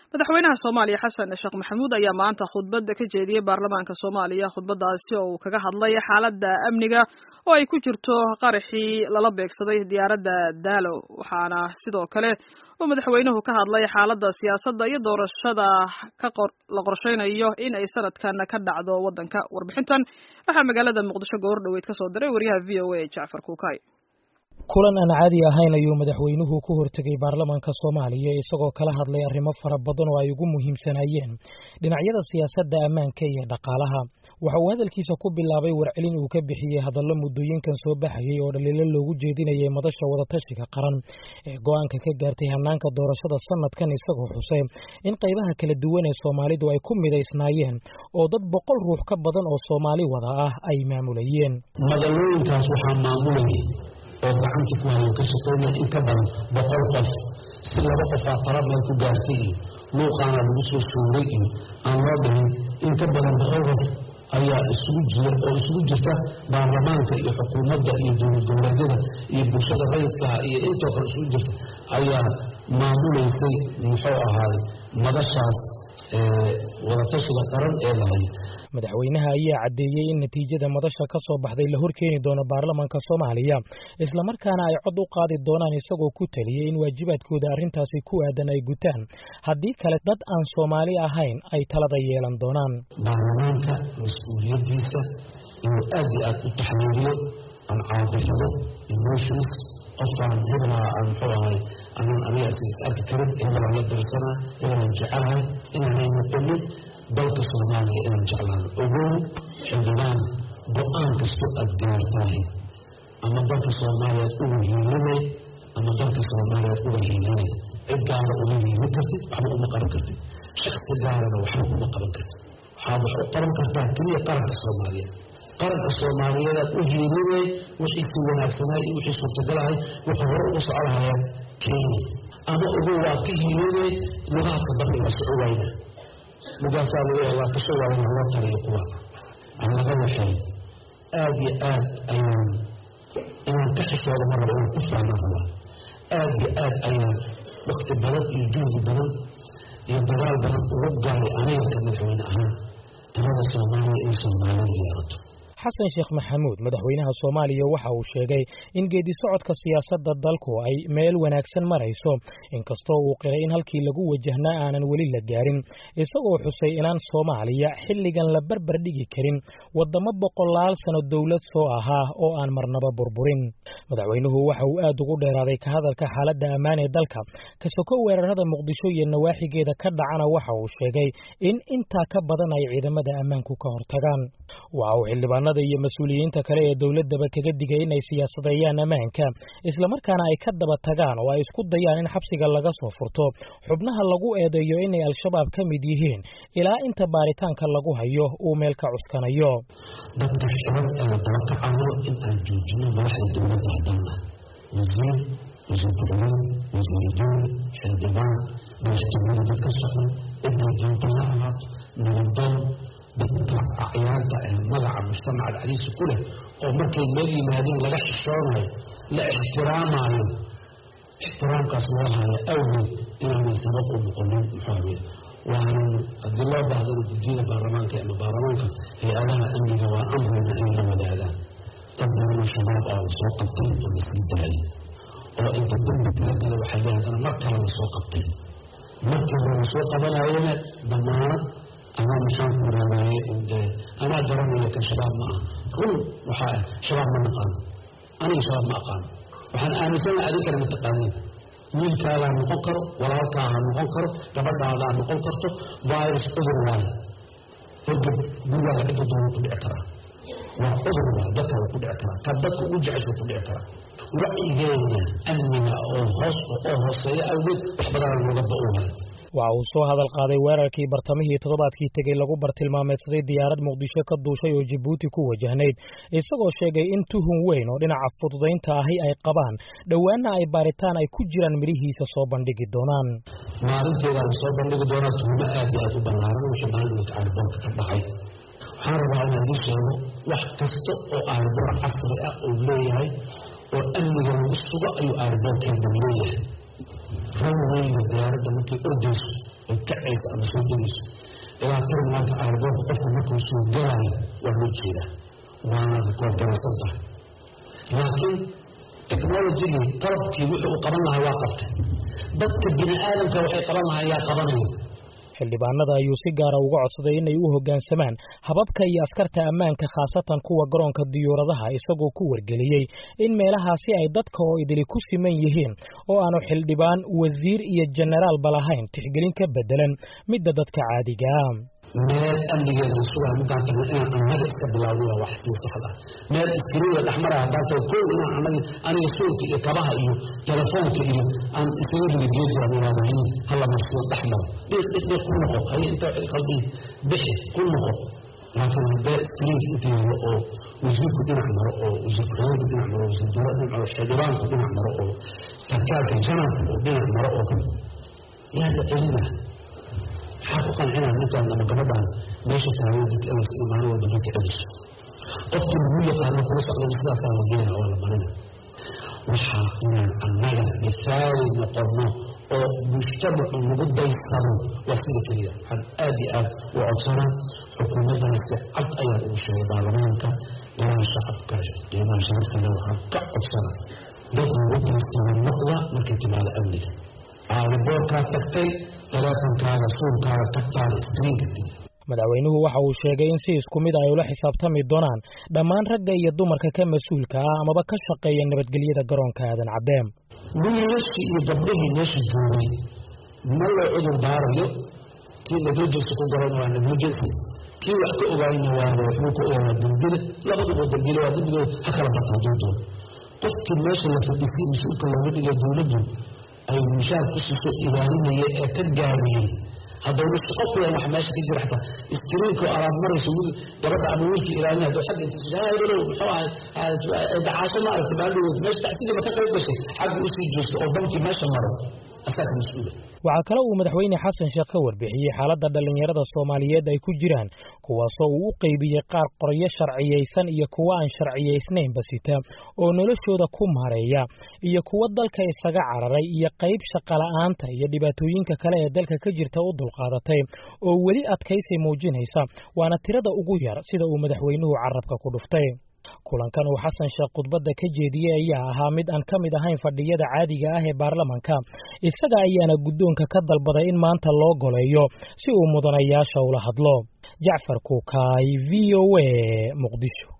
madaxweynaha soomaaliya xasan sheekh maxamuud ayaa maanta khudbadda ka jeediyey baarlamaanka soomaaliya khudbadaasi oo uu kaga hadlay xaaladda amniga oo ay ku jirto qaraxii lala beegsaday diyaaradda daalo waxaana sidoo kale uu madaxweynuhu ka hadlay xaaladda siyaasadda iyo doorashada la qorsheynayo in ay sanadkan ka dhacdo waddanka warbixintan waxaa magaalada muqdisho goor dhoweyd ka soo diray wariyaha v o a jacfar kuukay kulan aan caadi ahayn ayuu madaxweynuhu ku hortegay baarlamaanka soomaaliya isagoo kala hadlay arrimo fara badan oo ay ugu muhiimsanaayeen dhinacyada siyaasadda ammaanka iyo dhaqaalaha waxa uu hadalkiisa ku bilaabay warcelin uu ka bixiyey hadallo muddooyinkan soo baxayay oo dhaliilo loogu jeedinayay madasha wadatashiga qaran ee go-aanka ka gaartay hanaanka doorashada sanadkan isagoo xusay in qaybaha kala duwan ee soomaalidu ay ku midaysnaayeen oo dad boqol ruux ka badan oo soomaali wada ah ay maamulayeen madalooyinkaas waxaa maamulayay oo gacanta ku hayan ka shaqeynaya in ka badan boqol qof si laba qofaa tala meel ku gaartay iyo luuqaana lagu soo shooray iyo aan loo dhihin in ka badan boqol qof ayaa isugu jira oo isugu jirta baarlamaanka iyo xukuumadda iyo dowlad goboleedyada iyo bulshada rayidkaha iyo intoo kale isugu jirta ayaa maamulaysay muxuu ahaaday madashaas wadatashiga qaran ee lahay madaxweynaha ayaa caddeeyey in natiijada madasha ka soo baxday la horkeeni doono baarlamaanka soomaaliya islamarkaana ay cod u qaadi doonaan isagoo ku taliyey in waajibaadkooda arrintaasi ku aadan ay gutaan haddii kale dad aan soomaali ahayn ay talada yeelan doonaan baarlamaanka mas-uuliyaddiisa inuu aad iyo aad u taxliiliyo aan caadifado emotions qofkaan hebelaa aan muxuu ahay anaan aniga is arki karin hebelaan la dirsanaa hebelaan jecelahay inaanay noqonin dalka soomaaliya inaan jeclaano ogow xildhibaan go-aan kasto aad gaartahay ama dalka soomaaliyaad uga hiilinay ama dalka soomaaliyaad uga hiilinay cid gaara uma hiilin kartid waxba uma qaban kartid shaksi gaarana waxba uma qaban kartid waxaad wax u qaban kartaa keliya qaranka soomaaliyeed qaranka soomaaliyeedaad u hiilinay wixiisi wanaagsanay iyo wixii suurtagalahay wuxuu hore ugu socolahayaan kenya ama ugu waa ka hiilinay lugaadka badhiga soco wayna lugaasaa lagu waa kasoo waayana loo taliyo kuwa aan laga waxay aad iyo aad ayaan inaan ka xishooda ma rabo inaan ku faana rabaa aad iyo aad ayaan wakti badan iyo juhdi badan iyo dagaal badan ugu galay aniganka madaxweyne ahaan talada soomaaliya inay soomaalidu yeelato xasan sheekh maxamuud madaxweynaha soomaaliya waxa uu sheegay in geedi socodka siyaasadda dalku ay meel wanaagsan marayso inkastoo uu qiray in halkii lagu wajahnaa aanan weli la gaarin isagoo xusay inaan soomaaliya xilligan la barbar dhigi karin waddamo boqolaal sano dowlad soo ahaa oo aan marnaba burburin madaxweynuhu waxa uu aad ugu dheeraaday ka hadalka xaaladda ammaan ee dalka kasoko weerarada muqdisho iyo nawaaxigeeda ka dhacana waxa uu sheegay in intaa ka badan ay ciidamada ammaanku ka hortagaan waxa uu xildhibaanada iyo mas-uuliyiinta kale ee dowladdaba kaga digay inay siyaasadeeyaan ammaanka islamarkaana ay ka daba tagaan oo ay isku dayaan in xabsiga laga soo furto xubnaha lagu eedeeyo inay al-shabaab ka mid yihiin ilaa inta baaritaanka lagu hayo uu meel ka cuskanayo dadka xiran ee la daba kacayo in aan joojino madaxda dowladda haddana wasiir wasiir ku-xigeen wasiir dowle xildhibaan madaxtooyada dad ka socda cidday doonta la ahaato nabadoon dadka acyaanta ee magaca mujtamaca dhexdiisa ku leh oo markay meel yimaadeen laga xishoonayo la ixtiraamayo ixtiraamkaas loo haya awgeed inaanay sabab u noqonin muxuu waanan haddii loo baahdana guddiyada baarlamaanka ama baarlamaanka hay-adaha amniga waa amrayna inay la wadaagaan dad badanoo shabaab ah la soo qabtay oo la sii daayay oo inta dambi kala gala waxay leedahay mar kale la soo qabtay markii hore la soo qabanayana damaanad ama maxaan ku raadaye anaa garanaya kan shabaab ma ah run waxaa ah shabaab ma naqaano aniga shabaab ma aqaano waxaan aaminsana adinkana ma taqaaniin wiilkaadaa noqon karo walaalkaaha noqon karo gabadhaadaa noqon karto virus cudur waayo horgab gurigaaga cidda doona ku dhici karaa waa cudur waay dadka waa ku dhici karaa ka dadka ugu jecesha ku dhici karaa wacyigeena amniga oo hoos oo hooseeya awgeed wax badanaa looga ba-uuhay waxa uu soo hadal qaaday weerarkii bartamihii toddobaadkii tegey lagu bartilmaameedsaday diyaarad muqdisho ka duushay oo jibuuti ku wajahnayd isagoo sheegay in tuhun weyn oo dhinaca fududaynta ahi ay qabaan dhowaana ay baaritaan ay ku jiraan midhihiisa soo bandhigi doonaan maalinteeda la soo bandhigi doonaa tuhmo aad iyo aad u ballaaran wixii maalinta aarboorka ka dhacay waxaan rabaa inaan ii sheego wax kasta oo aarboor casri ah uu leeyahay oo amniga lagu sugo ayuu aarboorkeeda leeyahay ranweyga diyaaradda markay ordayso ay kacaysa ama soo degayso ilaa terminaalka airboortka qofka markuu soo galaayo waa loo jeedaa waana rikoorgaraysan tahay laakiin technologigii qalabkii wuxuu u qaban lahaa waa qabtay dadka bini aadamka waxay qaban lahaa yaa qabanaya xildhibaanada ayuu si gaara uga codsaday inay u hoggaansamaan hababka iyo askarta ammaanka khaasatan kuwa garoonka diyuuradaha isagoo ku wargeliyey in meelahaasi ay dadka oo idili ku siman yihiin oo aanu xildhibaan wasiir iyo jenaraalba lahayn tixgelin ka beddelan midda dadka caadiga ah meel amnigeeda sugaa markaan tagno inaan annaga iska bilaawno waa wax sii saxda meel iskariida dhexmara haddaan tago kow inaan annaga aniga suulka iyo kabaha iyo telefoonka iyo aan isaga rida geedaan ilaadahayn hala marsiyo dhex maro dhiiq dhiiq dhiiq ku noqo haye inta waxay qaldiin bixi ku noqo laakiin haddee iskariinka inta yaalo oo wasiirku dhinac maro oo wasiir ku-xigeenku dhinac maro wasiir dowlad dhinac maro xildhibaanku dhinac maro oo sarkaalka janabka oo dhinac maro oo kale yaada celina maxaa ku qancinaa ninkaan ama gabadhaan meesha taagay dadka inays imaano walba dadka celiso qofkii lagu yaqaano kula socdana sidaasaa la geena waa la marina waxaa inaan annaga misaali noqono oo mujtamacu nagu daysano waa sida keliya waxaan aad iyo aad u codsanaa xukuumaddana si cad ayaan ugu sheegay baarlamaanka golaha shacabka qiimaha sharafkale waxaan ka codsanaa dad nagu daysano noqda markay timaado amniga aadaboorkaa tagtay teleefonkaaga suulkaaga tagtaada iskriinka dib madaxweynuhu waxa uu sheegay in si isku mid ay ula xisaabtami doonaan dhammaan ragga iyo dumarka ka mas-uulka ah amaba ka shaqeeya nabadgelyada garoonka aadan caddeem wiilashii iyo gabdhihii meesha joogay ma loo cudur daarayo kii negligence ku garan waa negligence kii wax ka ogaayna waa waxbuu ka ogaa waa dembile labaduba dembile waa dembigood ha kala bata hadduu doono qofkii meesha la fadhisay mas-uulka looga dhigay dowladdu ay mishaar ku siiso ilaalinaya ee ka gaabiyey haddawna shaqo kuyan wax meesha ka jira xataa iskriinka oo alaab marayso wiil gabadha ama wiilka ilaalin hadduu xagga intiisa hayrow muxuu ahay dacaasho ma aragta maaldood meesha tacsidiiba ka qayb gashay xagga usii joogta oo bankii meesha maro asaga mas-uula waxaa kale uu madaxweyne xasan sheekh ka warbixiyey xaaladda dhallinyarada soomaaliyeed ay ku jiraan kuwaasoo uu u qeybiyey qaar qoryo sharciyaysan iyo kuwo aan sharciyaysnaynba sita oo noloshooda ku maareeya iyo kuwo dalka isaga cararay iyo qayb shaqola'aanta iyo dhibaatooyinka kale ee dalka ka jirta u dulqaadatay oo weli adkaysi muujinaysa waana tirada ugu yar sida uu madaxweynuhu carabka ku dhuftay kulankan uu xasan sheekh khudbadda ka jeediyey ayaa ahaa mid aan ka mid ahayn fadhiyada caadiga ah ee baarlamanka isaga ayaana guddoonka ka dalbaday in maanta loo goleeyo si uu mudanayaasha ula hadlo jacfar kuukaay v o a muqdisho